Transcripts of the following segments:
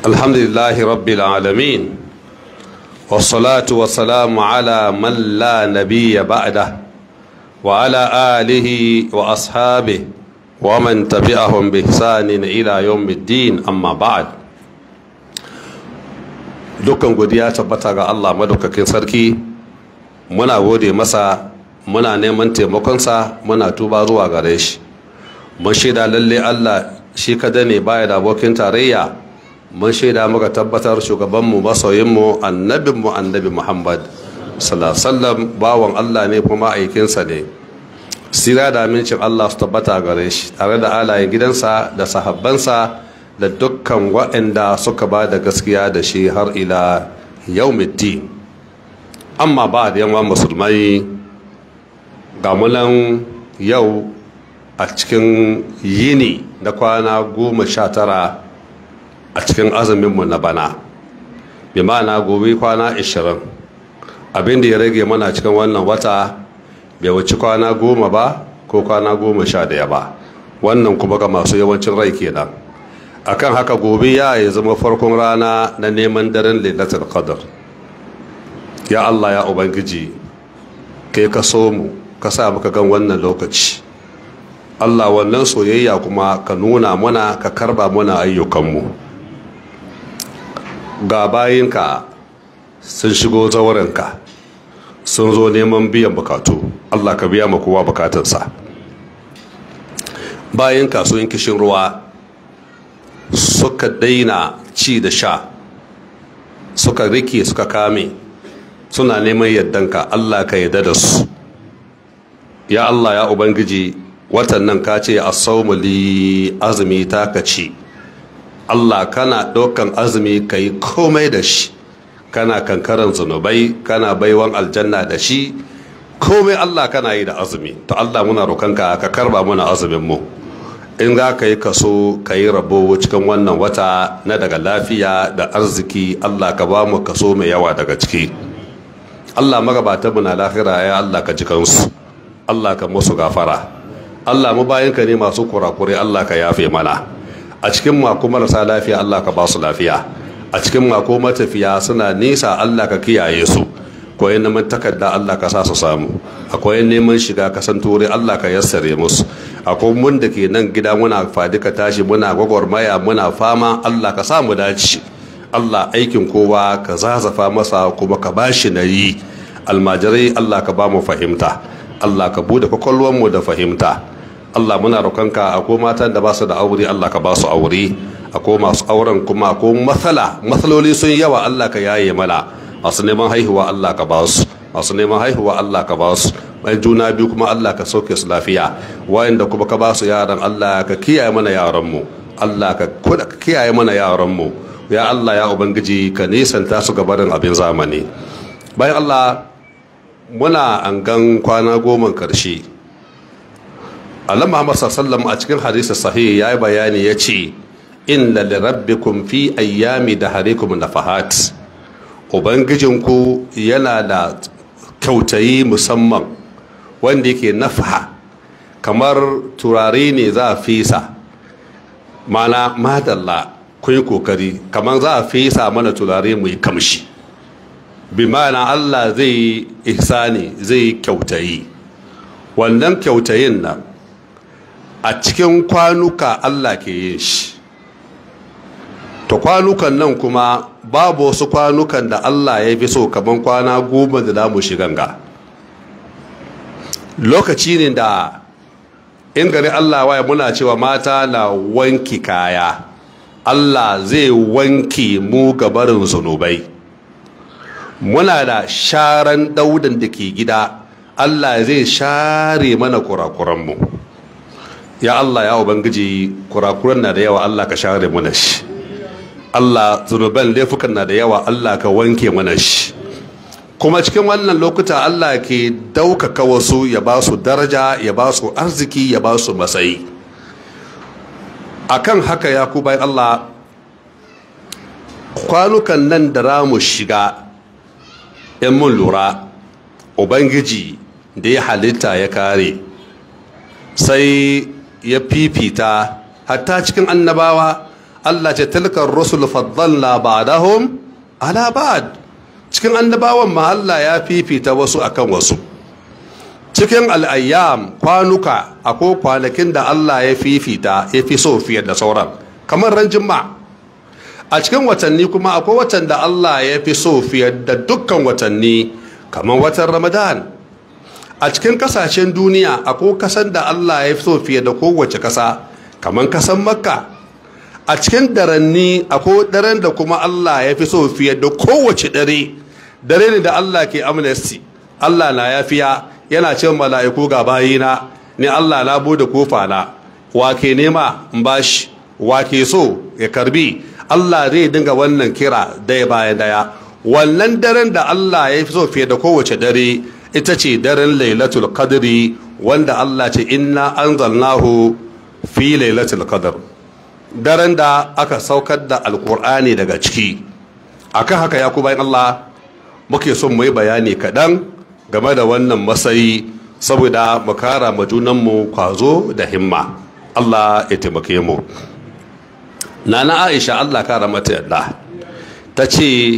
الحمد لله رب العالمين والصلاة والسلام على من لا نبي بعده وعلى آله وأصحابه ومن تبعهم بإحسان إلى يوم الدين أما بعد dukkan godiya tabbata ga Allah madaukakin sarki muna gode masa muna neman taimakonsa muna tuba zuwa gare shi mun shaida lalle Allah shi kada ne baya da abokin tarayya mun shaida muka tabbatar shugabanmu masoyinmu annabinmu annabi Muhammad sallallahu bawan Allah ne kuma aikinsa ne sira da amincin Allah su tabbata gare shi tare da alayen gidansa da sahabbansa da dukkan waɗanda suka ba da gaskiya da shi har ila yaumiddin amma ba da yawan musulmai ga mulan yau a cikin yini na kwana goma sha tara a cikin azuminmu na bana bi ma'ana gobe kwana ashirin abinda ya rage mana cikin wannan wata bai wuci kwana goma ba ko kwana goma sha daya ba wannan kuma ga masu yawancin rai kenan akan haka gobe ya yi zama farkon rana na neman daren lailatul qadr ya Allah ya ubangiji kai ka so mu ka sa muka gan wannan lokaci Allah wannan soyayya kuma ka nuna muna ka karba muna ayyukanmu ga bayinka sun shigo zaurenka sun zo neman biyan bukatu Allah ka biya ma kowa bukatarsa bayinka sun kishin ruwa suka daina ci da sha suka rike suka kame suna neman yardanka Allah ka yarda da su ya Allah ya ubangiji watan nan ka ce li azumi ta ka ci Allah kana ɗaukan azumi ka yi komai da shi kana kankaran zunubai kana baiwan aljanna da shi komai Allah kana yi da azumi to Allah muna roƙonka ka karba muna azumin mu in za ka yi kaso ka yi rabo cikin wannan wata na daga lafiya da arziki allah ka ba mu kaso mai yawa daga ciki allah magabata mu na lahira ya allah ka ji kansu allah ka musu gafara allah mu bayan ka ne masu kurakure allah ka yafe mana a cikin mako marasa lafiya allah ka ba su lafiya a cikin mako matafiya suna nisa allah ka kiyaye su koyan neman takarda Allah ka sa su samu akwai neman shiga kasan turai Allah ka yassare musu akwai mun da ke nan gida muna fadi ka tashi muna gwagwarmaya muna fama Allah ka sa mu dace Allah aikin kowa ka zazafa masa kuma ka bashi nayi almajirai Allah ka ba mu fahimta Allah ka bude kwakwalwar mu da fahimta Allah muna roƙonka akwai matan da ba su da aure Allah ka ba su aure akwai masu auren kuma akwai matsala matsaloli sun yawa Allah ka yaye mana masu neman haihuwa Allah ka ba su masu neman haihuwa Allah ka ba su mai juna biyu kuma Allah ka sauke su lafiya wayanda kuma ka ba su yaran Allah ka kiyaye mana yaran mu Allah ka kiyaye mana yaran mu ya Allah ya ubangiji ka nisanta su gabarin abin zamani bayan Allah muna angan kwana goma karshe Allah Muhammad sallallahu a cikin hadisi sahih yayi bayani yace inna lirabbikum fi ayyami daharikum nafahat ubangijinku yana da kyautayi musamman wanda yake nafaha kamar turare ne za a fesa mana madalla kun yi kokari kamar za a fesa mana turare mai kamshi bi mana allah zai yi ihsani zai yi kyautayi wannan kyautayin nan a cikin kwanuka allah ke yin shi to kwanukan nan kuma babu wasu kwanukan da Allah ya fi so kamar kwana goma da damu shigan ga lokaci ne da in gari Allah waya muna cewa mata na wanki kaya Allah zai wanki mu gabarin zunubai muna da sharan daudan da ke gida Allah zai share mana kurakuranmu ya Allah ya ubangiji kurakuran na da yawa Allah ka share mana shi Allah zunuban laifukan na da yawa Allah ka wanke mana shi kuma cikin wannan lokuta Allah ke daukaka wasu ya ba su daraja ya ba su arziki ya ba su matsayi akan haka ya ku bayan Allah kwanukan nan da ramu shiga in mun lura ubangiji da ya halitta ya kare sai ya fifita hatta cikin annabawa Allah ce tilkar rusul faddalna ba'dahum ala ba'd cikin annabawan ma Allah ya fifita wasu akan wasu cikin al'ayyam kwanuka akwai kwanakin da Allah ya fifita ya fi so fiye da sauran kamar ran jimma a cikin watanni kuma akwai watan da Allah ya fi so fiye da dukkan watanni kamar watan ramadan a cikin kasashen duniya akwai kasan da Allah ya fi so fiye da kowace kasa kamar kasan makka a cikin daranni akwai daren da kuma Allah ya fi so fiye da kowace dare dare ne da Allah ke amnesty Allah na yafiya yana cin mala'iku ga bayina ni Allah na bude kofa na wa ke nema in bashi wa ke so ya karbi Allah zai dinga wannan kira daya bayan daya wannan daren da Allah ya fi so fiye da kowace dare ita ce daren lailatul qadri wanda Allah ce inna anzalnahu fi lailatul qadr daren da aka saukar da alkur'ani daga ciki akan haka ya ku bayan Allah muke son mu yi bayani kaɗan game da wannan matsayi saboda mu kara ma junanmu kwazo da himma Allah ya taimake mu nana Aisha Allah kara mata yadda ta ce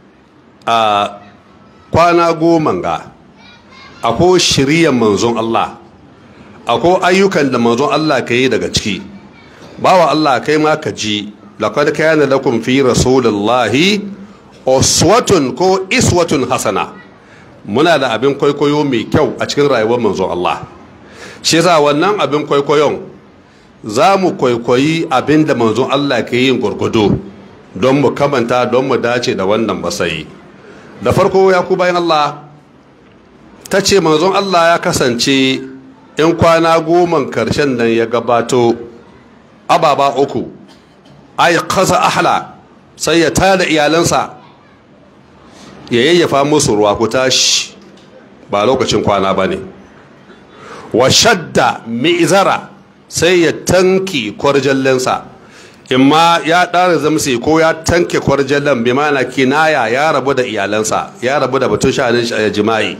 a kwana goma ga akwai shiryan manzon Allah akwai ayyukan da manzon Allah ka yi daga ciki bawa Allah kai ma ka ji laqad kana lakum fi rasulillahi uswatun ko iswatun hasana muna da abin kwaikwayo mai kyau a cikin rayuwar manzon Allah shi yasa wannan abin kwaikwayon za mu kwaikwayi abin da manzon Allah ke yin gurgudu don mu kamanta don mu dace da wannan masayi da farko ya ku bayan Allah ta ce manzon Allah ya kasance in kwana goma karshen nan ya gabato ababa uku ay kaza ahla sai ya tada iyalansa ya yayyafa musu ruwa ku tashi ba lokacin kwana ba ne wa shadda mi'zara sai ya tanki kwarjallensa imma ya ɗara zamsi ko ya tanke kwarjallen bi mana kinaya ya rabu da iyalansa ya rabu da batun sha'anin jima'i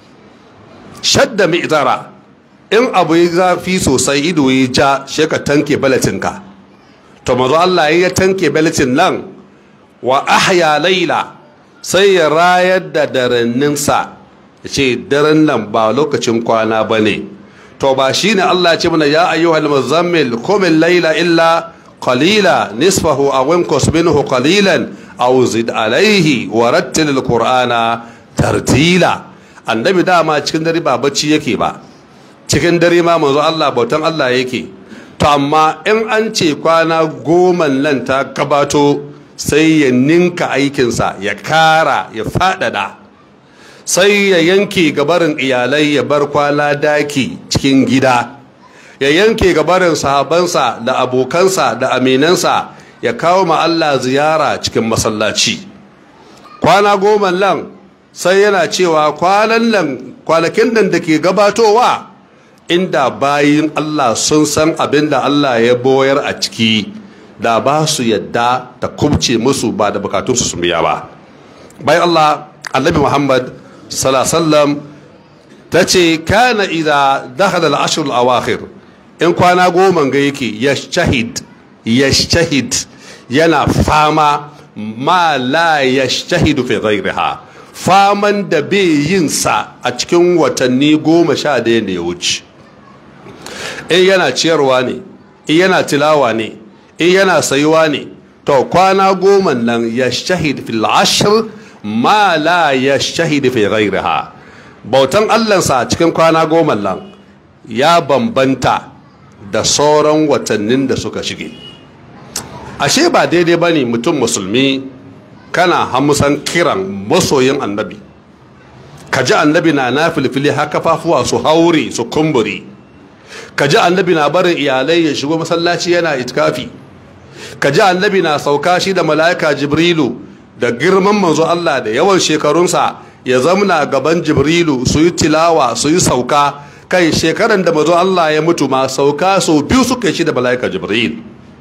shadda mi'zara in abu ya zafi sosai ido ya ja shi ka tanke balatinka to mazo Allah ya tanke balatin nan wa ahya laila sai ya rayar da daranninsa ya ce daren nan ba lokacin kwana ba ne to ba shi ne Allah ce mana ya ayyuhal muzammil kumin laila illa qalila nisfahu aw inqus minhu qalilan aw zid alayhi wa rattil alqur'ana tartila annabi dama cikin dare ba bacci yake ba cikin dare ma manzo Allah bautan Allah yake to amma in an ce kwana goma nan ta gabato sai ya ninka aikinsa ya kara ya fadada sai ya yanke gabarin iyalai ya bar kwana daki cikin gida ya yanke gabarin sahabansa da abokansa da aminansa ya kawo ma Allah ziyara cikin masallaci kwana goma nan sai yana cewa kwanan nan kwanakin nan da ke gabatowa inda bayin Allah sun san abin da Allah ya boyar a ciki da ba su yadda ta kubce musu ba da bukatunsu su biya ba bayan Allah annabi Muhammad sallallahu ta ce kana idza dakhala al-ashr al-awakhir in kwana goma ga yake yashahid yashahid yana fama ma la yashahidu fi ghayriha faman da bai yin sa a cikin watanni goma sha daya da ya wuce in yana ciyarwa ne in yana tilawa ne in yana sayuwa ne to kwana goma nan ya shahid fil ashr ma la ya shahid fi ghairiha bautan allansa cikin kwana goma nan ya bambanta da sauran watannin da suka shige ashe ba daidai ba ne mutum musulmi kana hamusan kiran masoyin annabi ka ji annabi na na filfili haka kafafuwa su haure su kumburi ka ji annabi na barin iyalai ya shigo masallaci yana itikafi ka ji annabi na sauka shi da mala'ika jibrilu da girman manzo Allah da yawan shekarunsa ya zamna gaban jibrilu su yi tilawa su yi sauka kai shekaran da manzo Allah ya mutu ma sauka sau biyu suka yi shi da mala'ika jibril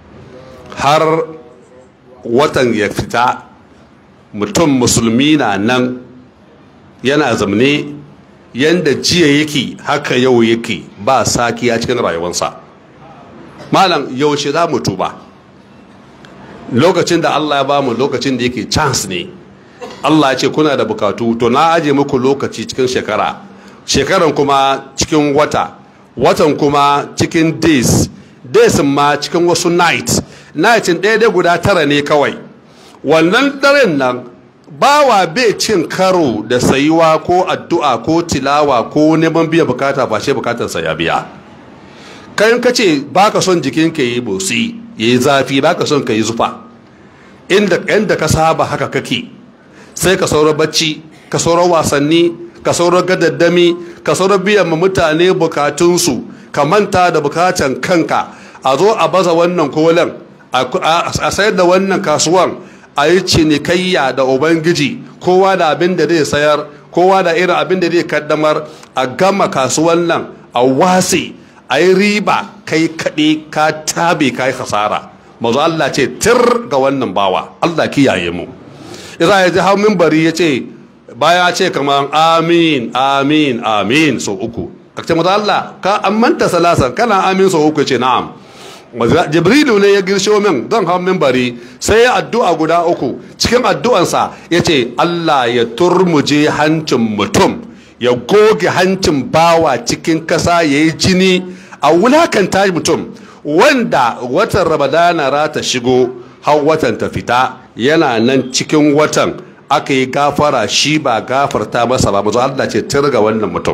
har watan ya fita mutum musulmi na nan yana zamne yanda jiya yake haka yau yake ba sakiya cikin rayuwarsa malam yaushe za mu tuba lokacin da Allah ya bamu lokacin da yake chance ne Allah ya ce kuna da bukatu to na aje muku lokaci cikin shekara shekaran kuma cikin wata watan kuma cikin days days ma cikin wasu night nightin ɗaya dai guda tara ne kawai wannan daren nan bawa bai cin karo da sayuwa ko addu'a ko tilawa ko neman biyan bukata ba shi bukatarsa ya biya kayan ka ce ba ka son jikin ka yi bosi ya yi zafi ba ka son ka yi zufa inda yadda ka saba haka kake sai ka sauran bacci ka sauran wasanni ka sauran gadaddami ka sauran biyan ma mutane bukatunsu ka manta da bukatan kanka a zo a baza wannan kolan a sayar da wannan kasuwan a yi cinikayya da ubangiji kowa da abin da zai sayar kowa da irin abin da zai kaddamar a gama kasuwan nan a wase a yi riba kai kaɗe ka tabe ka yi hasara mazu Allah ce tir ga wannan bawa Allah kiyaye mu isa ya ji hau mimbari ya ce baya ce kamar amin amin amin sau uku a ce mazu Allah ka amanta salasan kana amin sau uku ce na'am jibrilu ne ya girsho min zan hau mimbari sai ya addu'a guda uku cikin addu'ansa ya ce Allah ya turmuje hancin mutum ya goge hancin bawa cikin kasa ya yi jini a wulakanta mutum wanda watan ramadana rata shigo har watan ta fita yana nan cikin watan aka yi gafara shi ba gafarta masa ba mazu Allah ce tirga wannan mutum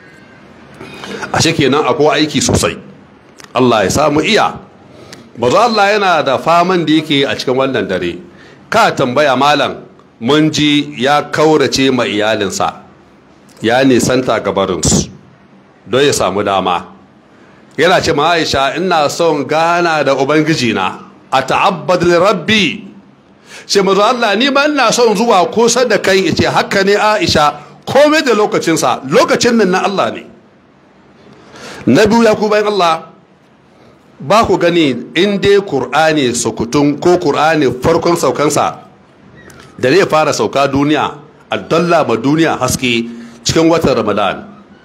a kenan akwai aiki sosai Allah ya samu iya mazu Allah yana da faman da yake a cikin wannan dare ka tambaya malam mun ji ya kaurace ma iyalinsa ya nisanta gabarinsu don ya samu dama yana ce ma aisha ina son gana da ubangiji na a ta'abbad rabbi ce mazu Allah ni ma ina son zuwa kusa da kai ce haka ne aisha komai da lokacinsa lokacin nan na Allah ne na biyu ya ku bayan Allah ba ku gani in dai Kur'ani sukutun ko Kur'ani farkon saukansa da zai fara sauka duniya a dalla ma duniya haske cikin watan Ramadan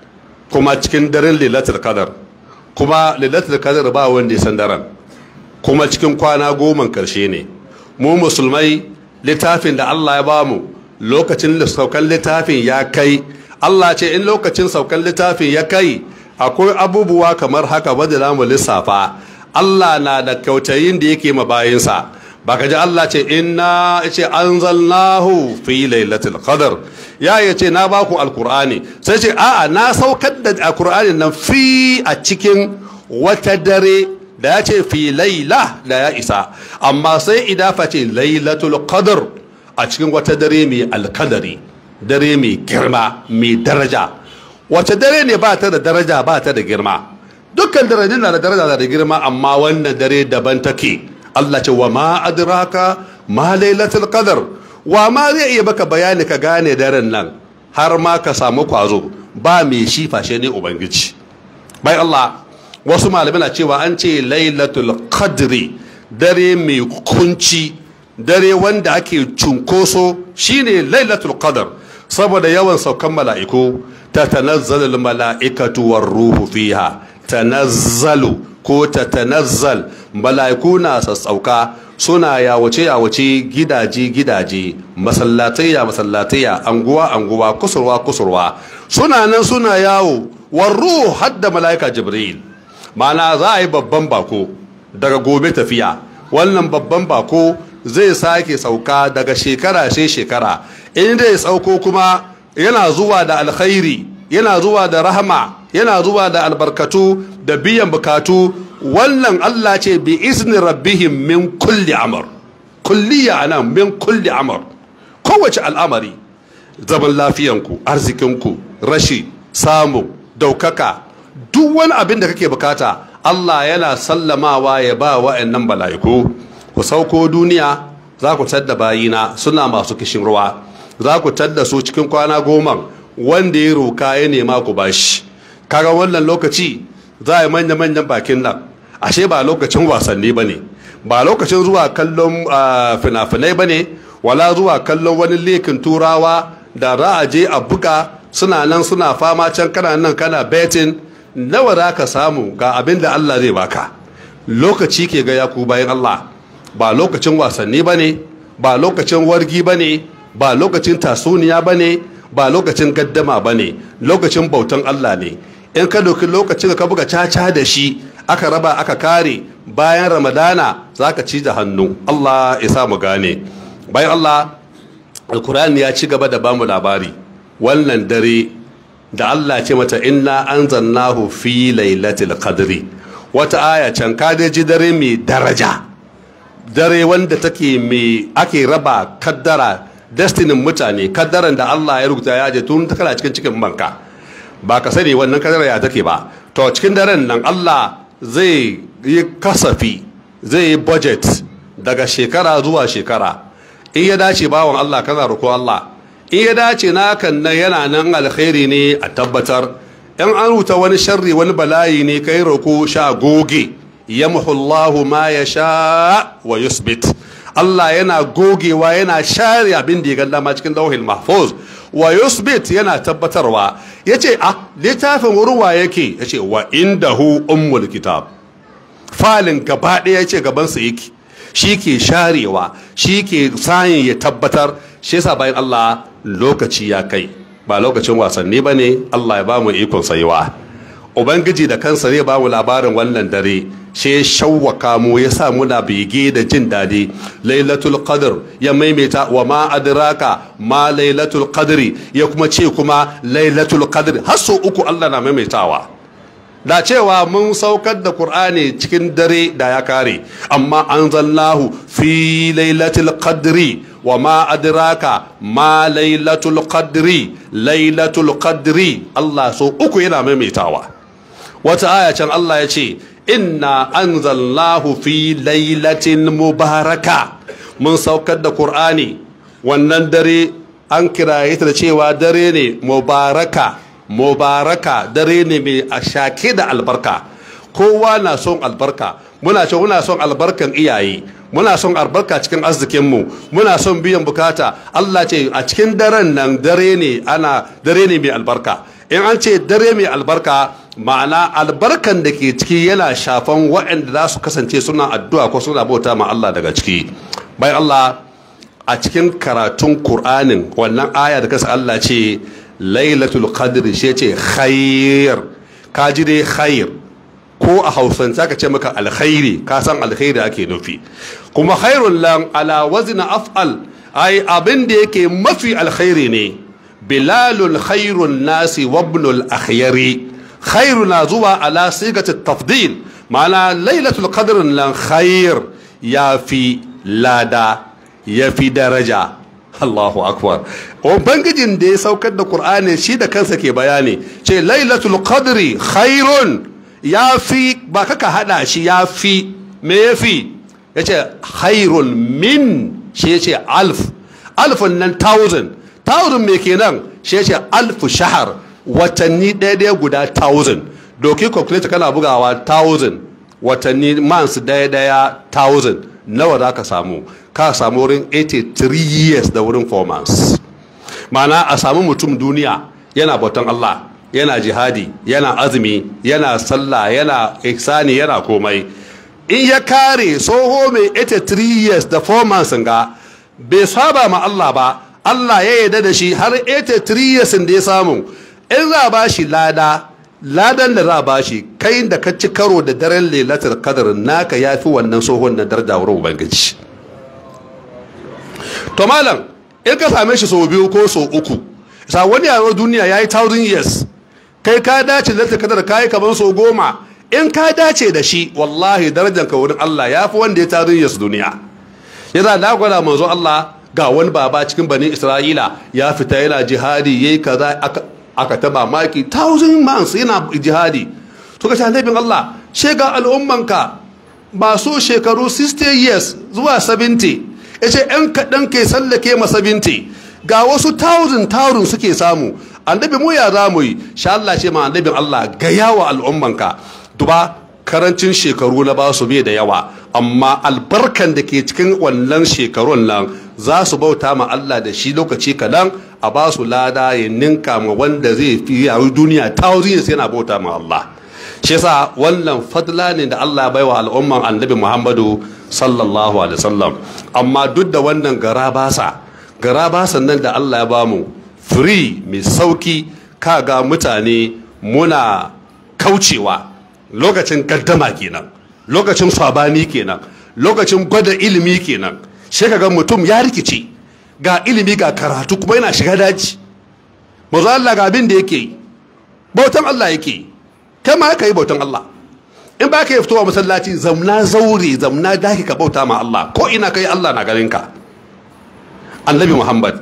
kuma cikin daren Lailatul Qadar kuma Lailatul Qadar ba wanda ya san daren kuma cikin kwana goma karshe ne mu musulmai littafin da Allah ya bamu lokacin saukan littafin ya kai Allah ce in lokacin saukan littafin ya kai akwai abubuwa kamar haka wadda za mu lissafa Allah na da kyautayin da yake mabayinsa ba ka ji Allah ce inna ce anzalnahu fi lailatul qadr ya ya ce na baku alkur'ani sai ce a'a na saukar da alkur'ani nan fi a cikin wata dare da ya ce fi laila da ya isa amma sai idafa ce lailatul qadr a cikin wata dare mai alkadari dare mai girma mai daraja wace dare ne ba ta da daraja ba ta da girma dukkan darajin na da daraja da girma amma wannan dare daban take Allah ce wa ma adraka ma lailatul qadr wa ma zai iya baka bayani ka gane daren nan har ma ka samu kwazo ba mai shi fashe ne ubangiji bai Allah wasu malamai na cewa an ce lailatul qadri dare mai kunci dare wanda ake cunkoso shine lailatul qadr saboda yawan saukan mala'iku ta tanazzalul mala'ikatu war ruhu fiha tanazzalu ko ta tanazzal mala'iku na sassauka suna yawace yawace gidaje gidaje masallatayya masallatayya anguwa anguwa kusurwa kusurwa suna nan suna yawo war ruhu hadda mala'ika jibril ma'ana za a yi babban bako daga gobe tafiya wannan babban bako zai sake sauka daga shekara sai shekara in zai sauko kuma yana zuwa da alkhairi yana zuwa da rahama yana zuwa da albarkatu da biyan bukatu wannan Allah ce bi izni rabbihim min kulli amr kulliya ana min kulli amr kowace al'amari zaman lafiyanku arzikinku rashi samu daukaka duk wani abin da kake bukata Allah yana sallamawa ya ba wa'annan bala'iku ku sauko duniya za ku tadda bayina suna masu kishin ruwa za ku tadda su cikin kwana goma wanda ya roka ya nema ku bashi kaga wannan lokaci za a yi manya-manyan bakin nan ashe ba lokacin wasanni ba ne ba lokacin zuwa kallon fina-finai ba ne wala zuwa kallon wani lekin turawa da za a je a buga suna nan suna fama can kana nan kana betin nawa za ka samu ga abin da allah zai baka lokaci ke ga yaku bayan allah ba lokacin wasanni ba ne ba lokacin wargi ba ne ba lokacin tasuniya ba ne ba lokacin gaddama ba ne lokacin bautan Allah ne in ka doki lokacin da ka buga caca da shi aka raba aka kare bayan ramadana za ka ci da hannu Allah ya sa mu gane bayan Allah alkur'ani ya ci gaba da bamu labari wannan dare da Allah ce mata inna anzalnahu fi lailatul qadri wata aya can ka ji dare mai daraja dare wanda take mai ake raba kaddara destinin mutane kaddaran da Allah ya rubuta ya je tun ta kana cikin cikin banka ba ka sani wannan kaddara ya take ba to cikin daren nan Allah zai yi kasafi zai yi budget daga shekara zuwa shekara in ya dace bawan Allah kana roƙo Allah in ya dace nakan nan yana nan alkhairi ne a tabbatar in an rubuta wani sharri wani bala'i ne kai roƙo sha goge yamhu Allahu ma ya sha wa yusbit Allah yana gogewa yana share abin da ya ganda ma cikin lauhin mahfuz wa yusbit yana tabbatarwa yace a littafin wurin wa yake yace wa indahu ummul kitab falin gaba ɗaya yace gaban sa yake shi ke sharewa shi ke sayin ya tabbatar shi yasa bayan Allah lokaci ya kai ba lokacin wasanni ba ne Allah ya ba mu ikon sayewa ubangiji da kansa zai ba mu labarin wannan dare shi ya shawwaka mu ya sa muna bege da jin daɗi lailatul qadr ya maimaita wa ma adraka ma lailatul qadri ya kuma ce kuma lailatul qadr har sau uku Allah na maimaitawa da cewa mun saukar da Kur'ani cikin dare da ya kare amma anzalnahu fi lailatul qadri wa ma adraka ma lailatul qadri lailatul qadri Allah so uku yana maimaitawa wata aya can Allah ya ce inna anzalnahu fi lailatin mubaraka mun saukar da Kur'ani wannan dare an kiraye ta da cewa dare ne mubaraka mubaraka dare ne mai a shake da albarka kowa na son albarka muna ce muna son albarkan iyaye muna son albarka cikin arzikinmu muna son biyan bukata Allah ce a cikin daren nan dare ne ana dare ne mai albarka in an ce dare mai albarka ma'ana albarkan da ke ciki yana shafan waɗanda za su kasance suna addu'a ko suna bauta ma Allah daga ciki bayan Allah a cikin karatun Kur'anin wannan aya da kasa Allah ce lailatul qadri shi ce khair ka ji dai khair ko a hausance ka ce maka alkhairi ka san alkhairi ake nufi kuma khairun lan ala wazna af'al ai abin da yake mafi alkhairi ne bilalul khairun nasi wabnul akhyari khairu na zuwa ala sigati tafdil ma'ana lailatul qadrin lan khair ya fi lada ya fi daraja Allahu akbar ubangijin da ya saukar da Qur'ani shi da kansa ke bayani ce lailatul qadri khairun ya fi ba kaka hada shi ya fi me ya fi ya ce khairun min shi ya ce alf alfun nan thousand thousand me kenan shi ya ce alf shahar watanni ɗaya ɗaya guda thousand doki calculator kana bugawa thousand watanni months ɗaya ɗaya thousand nawa za ka samu ka samu wurin 83 years da wurin 4 months ma'ana a samu mutum duniya yana bautan Allah yana jihadi yana azumi yana sallah yana ihsani yana komai in ya kare soho mai 83 years da 4 months ga bai saba ma Allah ba Allah ya yarda da shi har 83 years da ya samu in za ba shi lada ladan da za ba shi kai da ka ci karo da daren lailatul qadr naka yafi wannan sohon na daraja wurin ubangiji to malam in ka same shi sau biyu ko sau uku sa wani yaro duniya ya yi thousand years kai ka dace da ta kadar kayi kamar sau goma in ka dace da shi wallahi darajar ka wurin Allah ya fi wanda ya thousand years duniya yana da gwada manzo Allah ga wani baba cikin bani Isra'ila ya fita yana jihadi yayi kaza aka aka taba maki thousand months yana jihadi to ka annabin Allah shega al'ummanka masu shekaru 60 years zuwa 70 ya ce ‘yan kaɗan ke sallake masa binti ga wasu taurin taurin suke samu annabi mu ya za mu yi sha Allah ce ma annabin Allah ga yawa al'ummanka duba karancin shekaru na ba su bai da yawa amma albarkan da ke cikin wannan shekarun nan za su bauta ma Allah da shi lokaci kaɗan a ba su lada ya ninka ma wanda zai fi yayi duniya taurin yana bauta ma Allah shi yasa wannan fadla ne da Allah ya baiwa al'umman annabi Muhammadu sallallahu alaihi wasallam amma duk da wannan gara basa gara basan nan da Allah ya bamu free mai sauki kaga mutane muna kaucewa lokacin gaddama kenan lokacin sabani kenan lokacin gwada ilimi kenan sai kaga mutum ya rikice ga ilimi ga karatu kuma yana shiga daji mazu Allah ga abin da yake yi bautan Allah yake yi kai ma ka yi bautan Allah in ba ka yi fitowa masallaci zamna zaure zamna daki ka bauta ma Allah ko ina kai Allah na ganin ka annabi Muhammad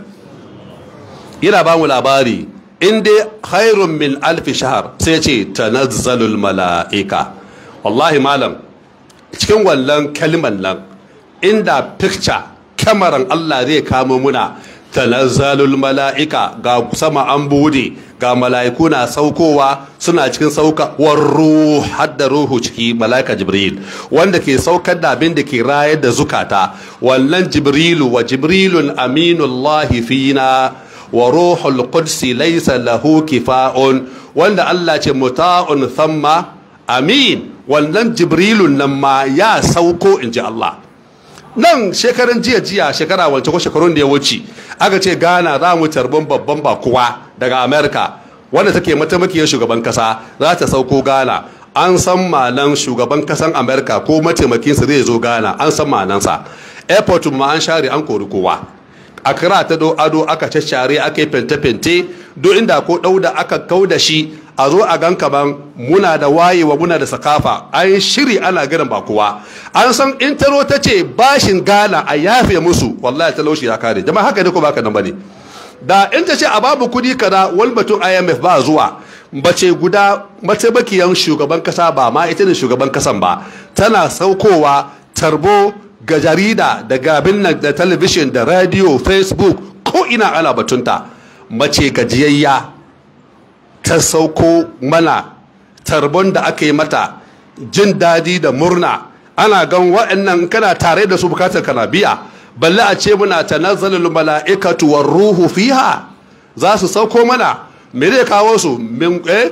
yana ba mu labari in dai khairun min alfi shahar sai ce tanazzalul mala'ika wallahi malam cikin wannan kalman nan inda picture kamaran Allah zai kamo muna tanazzalul mala'ika ga sama an bude ga mala'iku na saukowa suna cikin sauka warru hadda ruhu ciki mala'ika jibril wanda ke saukar da abin da ke rayar da zukata wannan jibrilu wa jibrilun aminullahi fina wa ruhul qudsi laysa lahu kifa'un wanda Allah ce muta'un thamma amin wannan jibrilun nan ma ya sauko inji Allah nan shekaran jiya jiya shekara wance ko shekarun da ya wuce aka ce Ghana za mu tarbin babban bakuwa daga America wanda take mataimakiyar shugaban kasa za ta sauko Ghana an san malan shugaban kasan America ko mataimakinsa zai zo Ghana an san malansa airport ma an share an kori kowa akra ta do ado aka share aka yi fente-fente do inda ko dauda aka kau da shi a zo a gan kaman muna da wayewa muna da sakafa an shiri ana ganin ba kowa an san in taro ta ce bashin gala a yafe musu wallahi talaushi ya kare jama'a haka ne ko baka nan bane da in ta ce a babu kudi kaza wal batun IMF ba zuwa bace guda mataimakiyan shugaban kasa ba ma ita ne shugaban kasan ba tana saukowa tarbo ga jarida da gabin nan da talabishin da radio facebook ko ina ana batunta mace gajiyayya ta sauko mana tarbon da aka yi mata jin daɗi da murna ana gan waɗannan kana tare da su bukatar kana biya balle a ce muna tanazzalul mala'ikatu war ruhu fiha za su sauko mana me zai kawo su min eh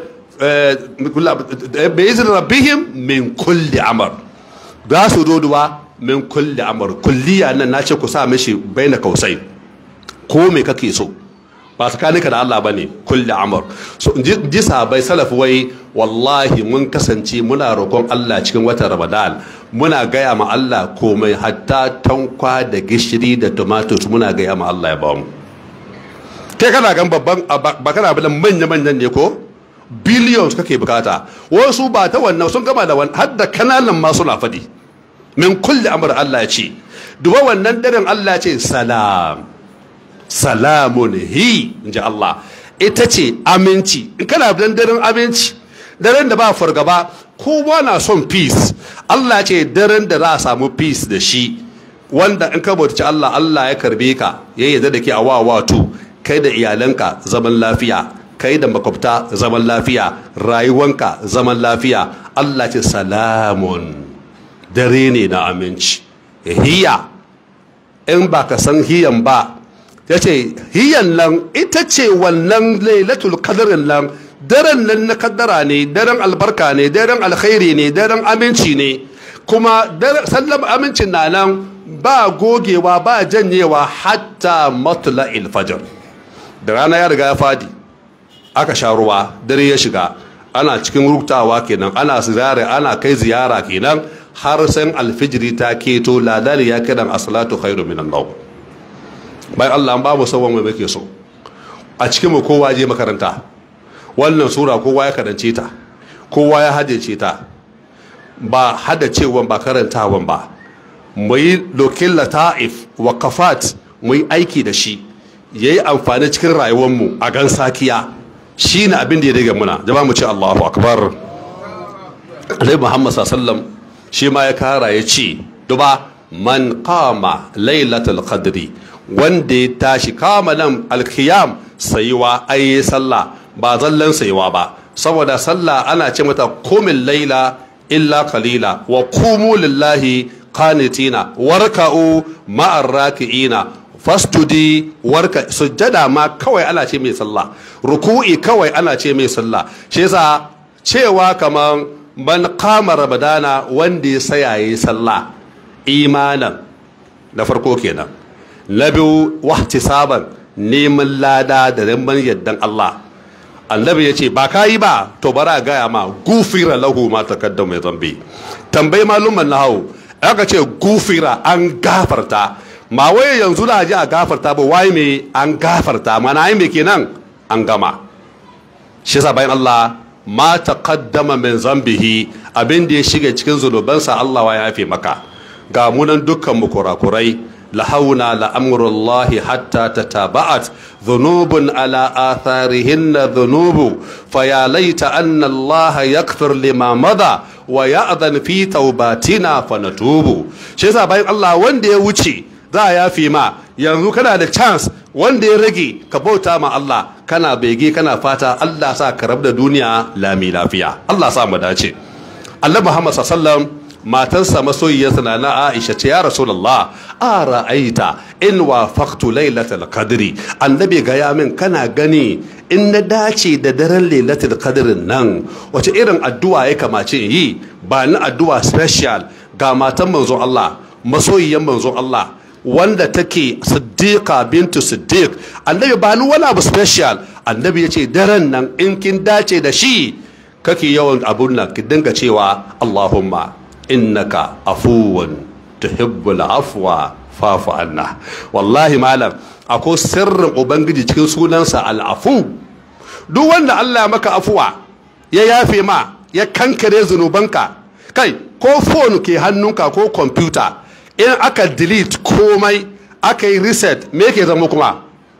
bi izin rabbihim min kulli amr za su doduwa min kulli amr kulliya nan na ce ku sa mishi baina kausai ko me kake so ba tsakaninka da Allah bane kulli amr so ji sahabbai salaf wai wallahi mun kasance muna roƙon Allah cikin watan Ramadan muna gaya ma Allah komai hatta tankwa da gishiri da tomatoes muna gaya ma Allah ya ba mu kai kana gan babban ba kana bilan manya manyan ne ko billions kake bukata wasu ba ta wannan sun gama da wannan har da kananan ma suna faɗi min kulli amr Allah ya ce duba wannan daren Allah ya ce salam salamun hi in ji Allah ita ce aminci in kana dan daren aminci daren da ba fargaba kowa na son peace Allah ce daren da za a samu peace da shi wanda in ka bauta Allah Allah ya karbe ka ya yarda da ke a wawa to kai da iyalanka zaman lafiya kai da makwabta zaman lafiya rayuwanka zaman lafiya Allah ce salamun dare ne na aminci hiya in ba ka san hiyan ba ya ce hiyan nan ita ce wannan lailatul kadarin nan daren nan na kaddara ne daren albarka ne daren alkhairi ne daren aminci ne kuma sallam amincin na nan ba gogewa ba janyewa hatta matla fajr da rana ya riga ya fadi aka sha ruwa dare ya shiga ana cikin rubtawa kenan ana ziyara ana kai ziyara kenan har san alfijiri ta keto ladali ya kiran asalatu khairu minan nawm bayan Allah ba mu sauwan mai muke so a cikin mu kowa je makaranta wannan sura kowa ya karance ta kowa ya haddace ta ba haddacewan ba karantawan ba mu yi lokin lata'if wa kafat mu yi aiki da shi ya yi amfani cikin rayuwarmu a gan sakiya shi ne abin da ya daga muna jama mu ce allahu akbar alai muhammad sallam shi ma ya kara ya ce duba man kama lailatul qadri wanda ya tashi kama nan alkiyam sayuwa ayi sallah ba zallan sayuwa ba saboda sallah ana ce mata kumin laila illa kalila wa kumu lillahi qanitina warka'u ma'ar raki'ina fastudi warka sujjada ma kawai ana ce mai sallah ruku'i kawai ana ce mai sallah shi yasa cewa kamar man kama ramadana wanda ya saya yi sallah imanan na farko kenan na biyu wahtisaban neman lada da neman yaddan Allah annabi ya ce ba ka yi ba to bara gaya ma gufira lahu ma takaddam mai zambi tambayi malumman na hau aka ce gufira an gafarta ma wai yanzu da ji a gafarta ba wai me an gafarta mana yi me kenan an gama shi yasa bayan Allah ma taqaddama min zambihi abin da ya shiga cikin zunubansa Allah wa ya yafe maka ga munan dukkan mu kurakurai lahauna la'amurullahi hatta tataba'at dhunubun ala atharihinna dhunubu faya laita anna Allah yakfir lima madha wa ya'dhan fi taubatina fanatubu shi yasa bayan Allah wanda ya wuce za a yafi ma yanzu kana da chance wanda ya rage ka bauta ma Allah kana bege kana fata Allah sa ka rabu da duniya lami lafiya Allah sa mu dace Allah Muhammad sallallahu matarsa masoyiyarsa na na Aisha ce ya Rasulullah a ra'aita in wafaqtu lailatul qadri annabi ga ya min kana gani in na dace da daren lailatul qadrin nan wace irin addu'a ya kamace in yi ba ni addu'a special ga matan manzon Allah masoyiyan manzon Allah wanda take siddiqa bintu siddiq annabi ba ni wani abu special annabi ya ce daren nan in kin dace da shi kake yawan abun nan ki dinga cewa Allahumma innaka afuwan tuhibbul afwa fafu anna wallahi malam akwai sirrin ubangiji cikin sunansa al'afu duk wanda Allah maka afuwa ya yafe ma ya kankare zunubanka kai ko phone ke hannunka ko computer in aka delete komai aka yi reset me ke zama kuma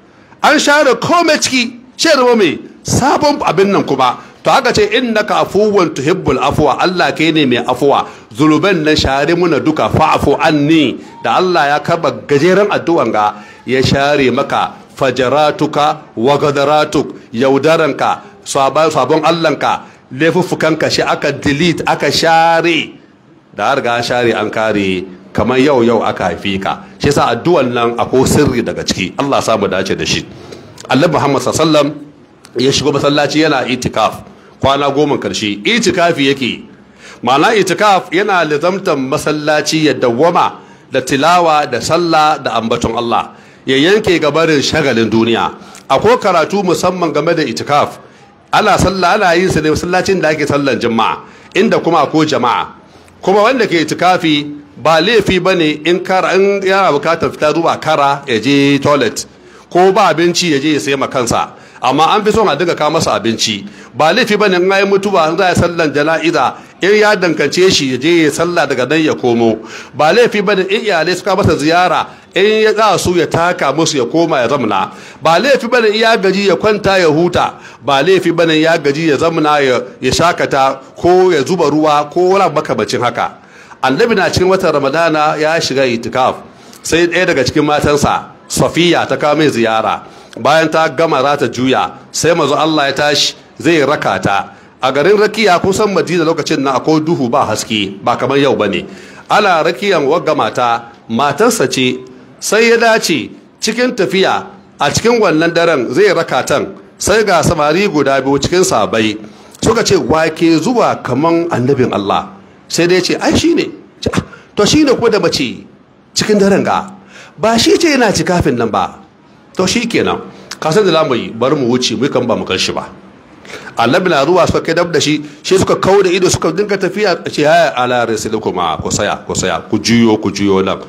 an share komai ciki shi zama mai sabon abin nan kuma to haka ce innaka afuwan tuhibbul afwa Allah kai ne mai afuwa zunuban na share muna duka fa'fu anni da Allah ya karba gajeren addu'an ga ya share maka fajaratuka wa gadaratuk yaudaranka sabon Allahnka laifuffukanka shi aka delete aka share da har ga share an kare kamar yau yau aka haife ka shi yasa addu'an nan akwai sirri daga ciki Allah samu dace da shi Allah Muhammad sallallahu ya shigo masallaci yana itikaf kwana goma karshe itikafi yake ma'ana itikaf yana lizamtar masallaci ya dawwama da tilawa da sallah da ambaton Allah ya yanke gabarin shagalin duniya akwai karatu musamman game da itikaf ana sallah ana yin sa ne masallacin da ake sallan jama'a inda kuma ko jama'a kuma wanda ke itikafi ba laifi bane in kara in yana bukatar fita zuwa kara ya je toilet ko ba abinci ya je ya sayi kansa amma an fi son a dinga kawo masa abinci ba laifi bane in ayi mutuwa in za a sallan jana'iza in ya dankance shi ya je ya sallah daga nan ya komo ba laifi bane in iyalai suka masa ziyara in ya za su ya taka musu ya koma ya zamna ba laifi bane in ya gaji ya kwanta ya huta ba laifi bane ya gaji ya zamna ya shakata ko ya zuba ruwa ko wani makamacin haka annabi na cikin watan ramadana ya shiga itikaf sai ɗaya daga cikin matansa safiya ta kawo mai ziyara bayan ta gama za ta juya sai mazu Allah ya tashi zai raka ta a garin rakiya kusan madina lokacin na akwai duhu ba haske ba kamar yau bane ana rakiyan wagga mata matarsa ce sai ya dace cikin tafiya a cikin wannan daren zai raka tan sai ga samari guda biyu cikin sabai suka ce wake zuwa kaman annabin Allah sai dai ce ai shine to shine ko da mace cikin daren ga ba shi ce yana cikafin nan ba to shi kenan kasan da lamu yi bari mu wuce mu kan ba mu shi ba annabi na ruwa suka kai dab da shi shi suka kawo da ido suka dinga tafiya ce haya ala kuma ku saya ku saya ku juyo ku juyo nan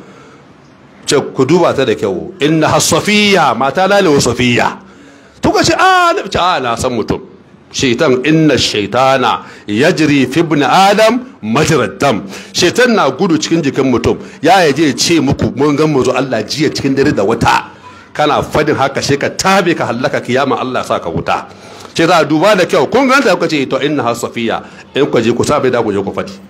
ce ku duba ta da kyau inna hasafiya mata lalewa safiya to ka ce a na ce a na san mutum shaitan inna shaitana yajri fi ibn adam majrad dam shaitan na gudu cikin jikin mutum ya yaje ce muku mun ga mu zo Allah jiya cikin dare da wata kana fadin haka sai ka tabe ka hallaka kiyama Allah sa ka wuta ce za a duba da kyau kun ganta kuka ce to inna hasafiya in ku je ku sabe da ku je ku fadi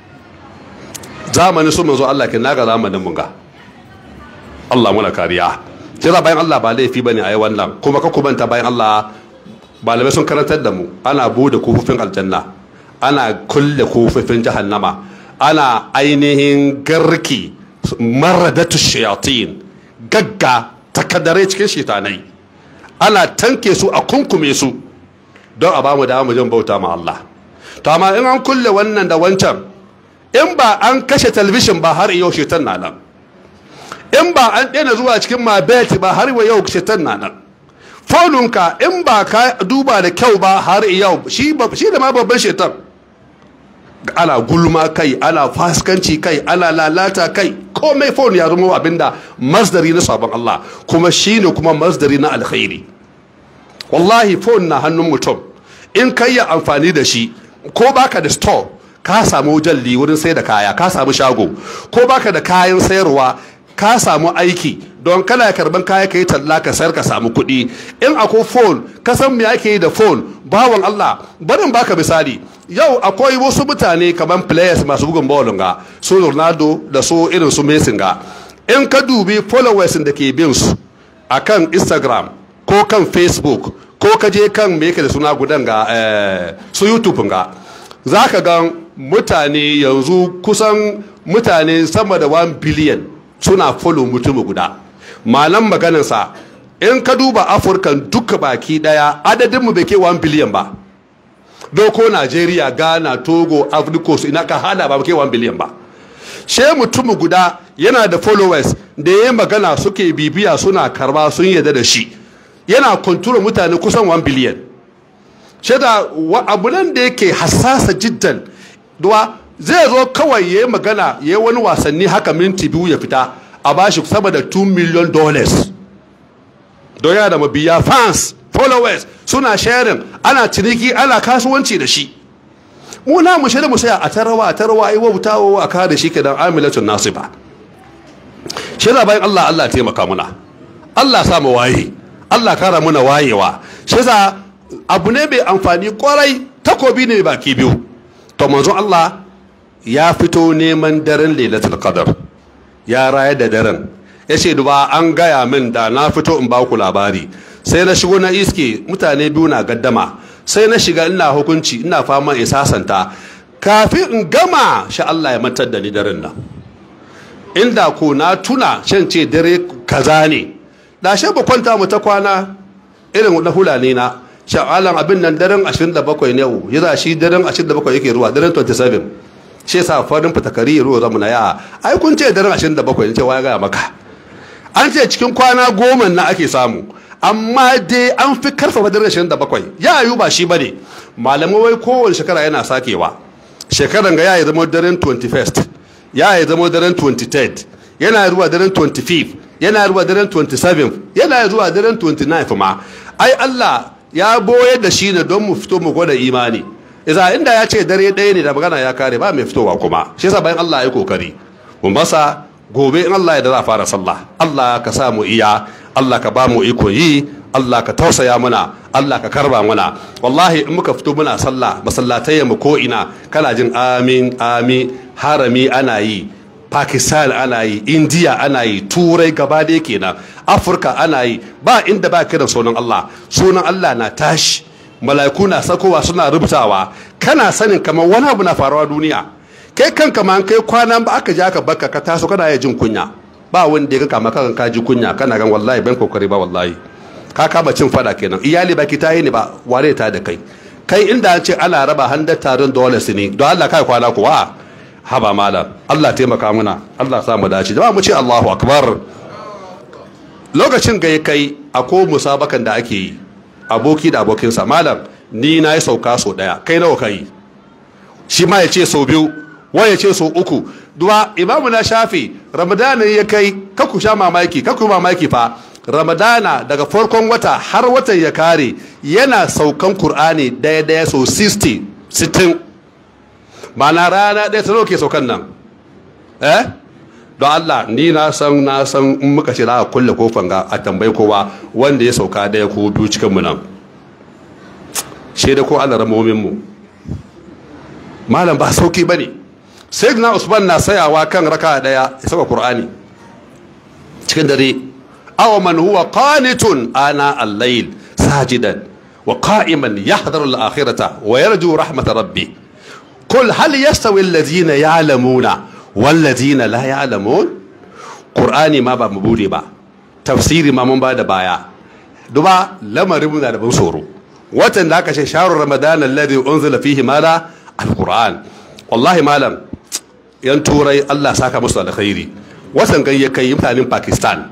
zamanin su manzo Allah kin naga zamanin mun ga Allah muna kariya sai za bayan Allah ba laifi bane ayi wannan kuma ka kubanta bayan Allah malamai sun karantar da mu ana bude kofofin aljanna ana kulle kofofin jahannama ana ainihin garki maradatu shayatin gagga takadare cikin shitanai ana tanke su a kunkume su don a bamu da mu jin bauta ma Allah to amma in an kulle wannan da wancan in ba an kashe talabishin ba har yau shetan na nan in ba an daina zuwa cikin mabeti ba har yau shetan na nan fonunka in ba ka duba da kyau ba har yau shi da ma babban shetan ana gulma kai ana faskanci kai ana lalata kai komai phone ya zama abinda masdari na sabon Allah kuma shine kuma masdari na alkhairi wallahi phone na hannun mutum in kai ya amfani da shi ko baka da store ka samu jalli wurin sai da kaya ka samu shago ko baka da kayan sayarwa ka samu aiki don kana karban kaya ka yi talla ka sayar ka samu kuɗi in akwai phone ka san me ake yi da phone bawan Allah barin baka misali yau akwai wasu mutane kamar players masu bugun ballon ga su Ronaldo da su irin su Messi ga in ka dubi followers da ke bin su akan Instagram ko kan Facebook ko ka je kan me yake da suna gudan ga su YouTube ga zaka ga mutane yanzu kusan mutane sama da 1 billion suna follow mutum guda malam maganarsa in ka duba afirkan duka baki daya adadinmu bai ke 1 biliyan ba doko najeriya ghana togo africos ina ka hada ba ke 1 biliyan ba she mutum guda yana da followers da ya magana suke bibiya suna karba sun yadda da shi yana kontrol mutane kusan 1 biliyan she da abu nan da yake hassasa jiddan duwa zai zo kawai ya yi magana ya yi wani wasanni haka minti biyu ya fita a bashi sama da 2 million dollars don yana da mabiya fans followers suna sharing ana ciniki ana kasuwanci da shi mu na mu shirya mu saya a tarawa a tarawa ai wauta wa a kare shi kenan amilatun nasiba shirya bayan Allah Allah taimaka muna Allah sa mu waye Allah kara muna wayewa shi abu ne mai amfani kwarai takobi ne baki biyu to manzon Allah ya fito neman daren lailatul qadar ya raya da daren ya ce duba an gaya min da na fito in ba ku labari sai na shigo na iske mutane biyu na gaddama sai na shiga ina hukunci ina fama in sasanta kafin in gama sha Allah ya mantar da ni daren nan inda ko na tuna shan ce dare kaza ne da shi ba kwanta mu ta kwana irin na hulani na sha'alan abin nan daren 27 ne ya za shi daren 27 yake ruwa daren 27 shi yasa farin fitakari ruwa zamu na ya ai kun ce daren 27 ne ce waya gaya maka an ce cikin kwana goma na ake samu amma dai an fi karfafa daren 27 ya yi ba shi bane malamai wai kowane shekara yana sakewa shekaran ga ya yi zama daren 21st ya yi zama daren 23rd yana zuwa daren 25th yana zuwa daren 27th yana zuwa daren 29th ma ai Allah ya boye da shi ne don mu fito mu gwada imani iza inda ya ce dare ɗaya ne da magana ya kare ba mai fitowa kuma shi yasa bayan Allah ya kokari mu masa gobe in Allah ya da za a fara sallah Allah ka sa mu iya Allah ka ba mu iko yi Allah ka tausaya muna Allah ka karba muna wallahi in muka fito muna sallah masallatai mu ko ina kana jin amin amin harami ana yi pakistan ana yi india ana yi turai gaba da kenan afirka ana yi ba inda ba kiran sunan allah sunan allah na tashi mala'iku na sakowa suna rubutawa kana sanin kamar wani abu na faruwa duniya kai kanka ma kai kwana ba aka ja ka baka ka taso kana ya jin kunya ba wanda ya kama kan ka ji kunya kana gan wallahi ban kokari ba wallahi ka kama cin fada kenan iyali baki ta yi ne ba ware ta da kai kai inda an ce ana raba handar tarin dollars ne don Allah kai kwana kuwa haba malam Allah taimaka muna Allah sa mu dace jama'a mu ce Allahu akbar lokacin ga kai a ko musabakan da ake yi aboki da abokinsa malam ni na yi sauka so daya kai nawa kai shi ma ya ce sau biyu wani ya ce sau uku duwa imamu na shafi ramadana ya kai kaku sha mamaki kaku mamaki fa ramadana daga farkon wata har watan ya kare yana saukan kur'ani daya daya sau 60 60 na rana ɗaya ta ke saukan nan eh don Allah ni na san na san in muka ce za a kulle kofan ga a tambayi kowa wanda ya sauka ɗaya ko biyu cikin mu nan shaida ko Allah ramomin mu malam ba sauki bane sayyidina Usman na sayawa kan raka ɗaya ya saka Qur'ani cikin dare aw man huwa qanitun ana al-layl sajidan wa qa'iman yahdharu al-akhirata wa yarju rahmat rabbih قل هل يستوي الذين يعلمون والذين لا يعلمون قرآني ما با مبودي با تفسيري ما من بعد بايا duba lamarin muna da ban tsoro watan da aka ce shahrul ramadan alladhi unzila fihi mala alquran wallahi malam yan turai Allah saka musu alkhairi watan gan ya kai mutanen Pakistan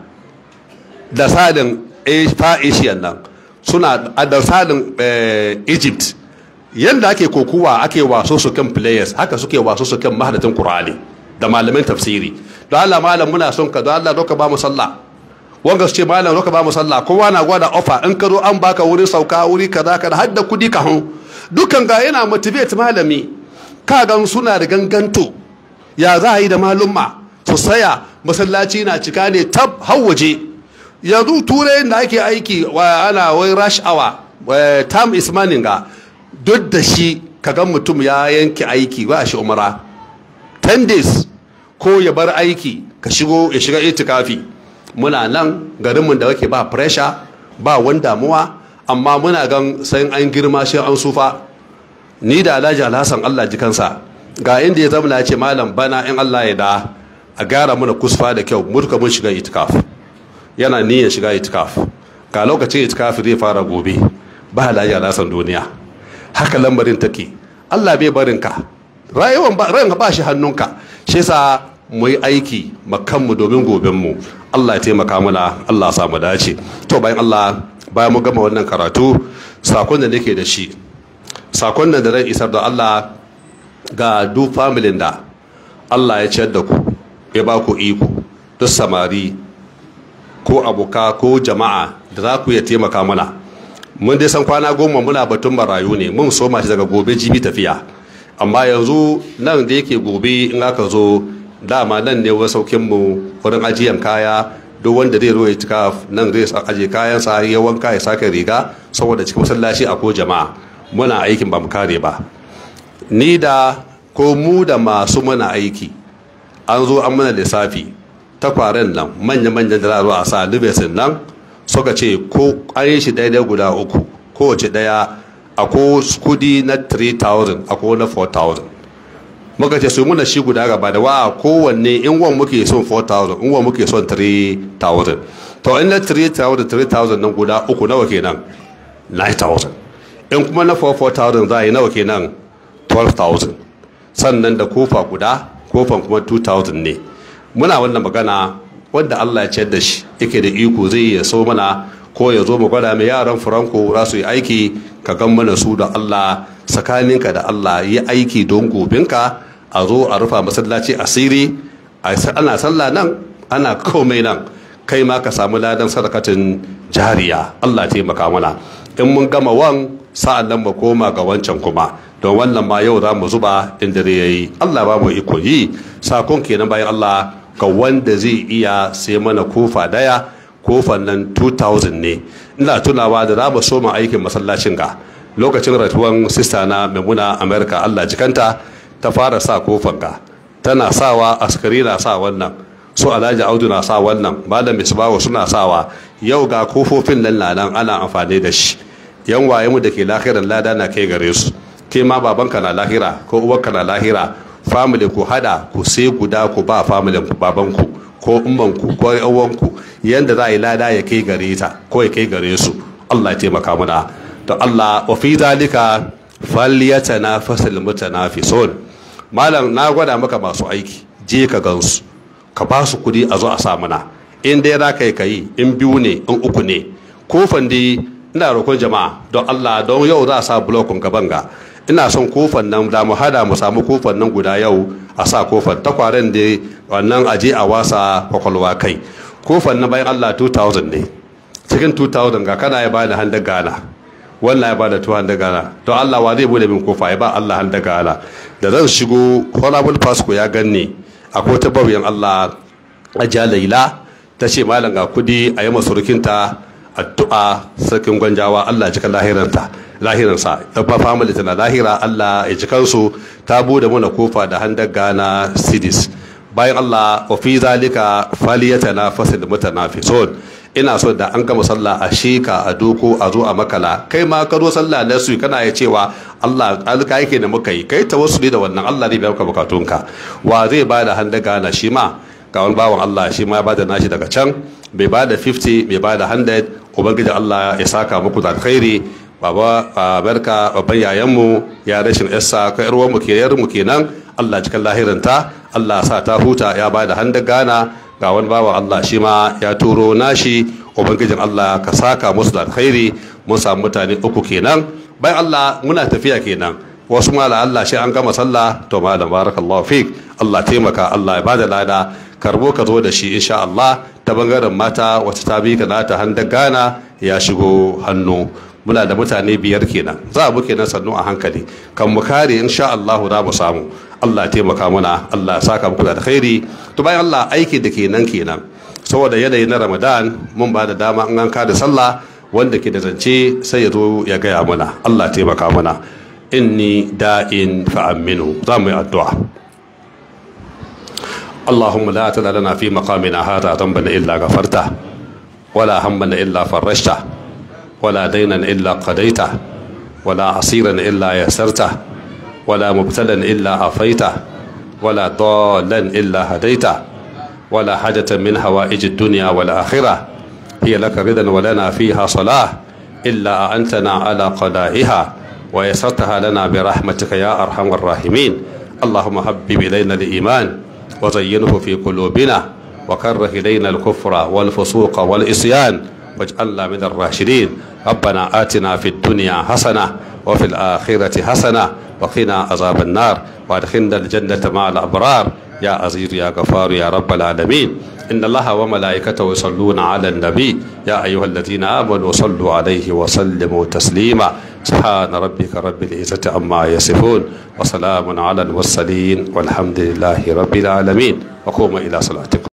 da sadin fa Asian nan suna da sadin Egypt yanda ake kokuwa ake waso su kan players haka suke waso su kan mahadatin Qur'ani da malamin tafsiri don Allah malam muna son ka don Allah doka ba mu sallah wanga su ce malam doka ba mu sallah kowa na gwada offer in ka zo an baka wurin sauka wuri kaza kaza har da kudi ka hun dukan ga yana motivate malami ka gan suna da ganganto ya za a yi da malumma su saya masallaci na cika ne tab har waje yanzu turai da ake aiki wa ana wai rush hour tam is money ga duk da shi kagan mutum ya yanke aiki ba shi umara 10 days ko ya bar aiki ka shigo ya shiga itikafi muna nan garinmu da wake ba pressure ba wani damuwa amma muna gan sai an girma shi an sufa ni da alhaji alhassan allah jikansa ga inda ya zama na ce malam bana in allah ya da a gyara mana kusfa da kyau mutuka mun shiga itikaf yana niyyar shiga itikaf ga lokacin itikaf zai fara gobe ba alhaji alhassan duniya haka lambarin take allah bai barinka rayuwan ba ran ba shi hannunka shi yasa mu yi aiki makanmu domin gobenmu Allah ya taimaka mana Allah ya samu dace to bayan Allah bayan mu gama wannan karatu sakon da nake da shi sakon da ran isar da Allah ga duk familin da Allah ya ciyar da ku ya ba ku iko duk samari ko aboka ko jama'a da za ku iya taimaka mana mun dai san kwana goma muna batun marayu ne mun soma shi daga gobe jibi tafiya amma yanzu nan da yake gobe in aka zo dama nan ne wasaukin mu wurin ajiyan kaya duk wanda zai zo ya cika nan zai aje kayan sa ya wanka ya sake riga saboda cikin masallaci a ko jama'a muna aikin ba mu kare ba ni da ko mu da masu muna aiki an zo an mana lissafi takwaren nan manya-manyan da za a sa libesin nan suka ce ko an yi shi daidai guda uku kowace daya a ko kudi na 3000 a ko na 4000 muka ce su muna shi guda gaba da wa kowanne in wan muke son 4000 in wan muke son 3000 to in na 3000 3000 nan guda uku nawa kenan 9000 in kuma na 4000 za a yi nawa kenan 12000 sannan da kofa guda kofan kuma 2000 ne muna wannan magana wanda Allah ya ciyar da shi yake da iko zai ya so mana ko ya zo mu gwada mai yaran franco za su yi aiki ka gan mana su da Allah tsakaninka da Allah yi aiki don gobinka a zo a rufa masallaci asiri ana sallah nan ana komai nan kai ma ka samu ladan sadakatin jariya Allah taimaka mana in mun gama wan sa'an nan mu koma ga wancan kuma don wannan ma yau za mu zuba in dare yayi Allah ba mu iko yi sakon kenan bayan Allah ga wanda zai iya sai mana kofa daya kofan nan 2000 ne ina tunawa da za mu soma aikin masallacin ga lokacin ratuwan sista na maimuna america allah jikanta ta fara sa kofan ga tana sawa askari na sa wannan su alhaji audu na sa wannan malam misbawa suna sawa yau ga kofofin nan na nan ana amfani da shi yan waye mu da ke lahiran lada na kai gare su ke ma babanka na lahira ko uwarka na lahira family ku hada ku sai guda ku ba family ku babanku ko ummanku ko yawanku yanda za a yi lada ya kai gare ta ko ya kai gare su Allah ya taimaka mana to Allah wa fi zalika falyatanafasul mutanafisun malam na gwada maka masu aiki je ka gansu ka ba su kudi a zo a sa mana in dai za ka yi kai in biyu ne in uku ne kofan dai ina roƙon jama'a don Allah don yau za a sa blokun gaban ga ina son kofan nan da mu hada mu samu kofan nan guda yau a sa kofan takwaren da wannan aje a wasa kwakwalwa kai kofan na bayan Allah 2000 ne cikin 2000 ga kana ya bada handa gana wannan ya bada 200 gana to Allah wa zai bude min kofa ya ba Allah handa gana da zan shigo honorable pasco ya ganni akwai ta bauyan Allah ajiya laila ta ce malam ga kudi a yi masurukinta addu'a sarkin gwanjawa Allah cika lahiranta lahiransa ta ba family tana lahira Allah ya ci kansu ta bude mana kofa da handar gana sidis bayan Allah wa fi zalika faliyatana fasil mutanafisun ina so da an gama sallah a sheka a doko a zo a makala kai ma ka zo sallah na su kana ya cewa Allah alka yake da muka yi kai tawassuli da wannan Allah zai biya maka bukatunka wa zai ba da handa gana shi ma ga wani bawan Allah shi ma ya ba da nashi daga can bai ba da 50 bai ba da 100 ubangiji Allah ya saka muku da alkhairi baba barka babban yayanmu ya rashin yarsa ka yar mu ke yar mu kenan Allah cikin lahirinta Allah sa ta huta ya ba da hannun gana ga wani bawa Allah shi ma ya turo nashi ubangijin Allah ka saka musu da alkhairi mun samu mutane uku kenan bayan Allah muna tafiya kenan wasu mala Allah shi an gama sallah to malam barakallahu fik Allah taimaka Allah ya bada lada karbo ka zo da shi insha Allah ta bangaren mata wacce ta bi ka nata hannun gana ya shigo hannu muna da mutane biyar kenan za mu kenan sannu a hankali kan mu kare insha Allah za mu samu Allah taimaka mana Allah saka muku da alkhairi to bayan Allah aiki da kenan kenan saboda yanayi na Ramadan mun ba da dama an ka da sallah wanda ke da zance sai ya zo ya gaya mana Allah taimaka mana inni da'in fa'aminu za mu yi addu'a اللهم لا تدع لنا في مقامنا هذا ذنبا الا غفرته ولا هما الا فرجته ولا دينا الا قضيته ولا عصيرا الا يسرته ولا مبتلا الا عافيته ولا ضالا الا هديته ولا حاجة من هوائج الدنيا والآخرة هي لك رضا ولنا فيها صلاة إلا أعنتنا على قضائها ويسرتها لنا برحمتك يا أرحم الراحمين اللهم حبب إلينا الإيمان وزينه في قلوبنا وكره إلينا الكفر والفسوق والإصيان واجعلنا من الراشدين ربنا آتنا في الدنيا حسنة وفي الآخرة حسنة وقنا عذاب النار وادخلنا الجنة مع الأبرار يا عزيز يا غفار يا رب العالمين إن الله وملائكته يصلون على النبي يا أيها الذين آمنوا صلوا عليه وسلموا تسليما سبحان ربك رب العزة عما يصفون وسلام على المرسلين والحمد لله رب العالمين وقوموا إلى صلاتكم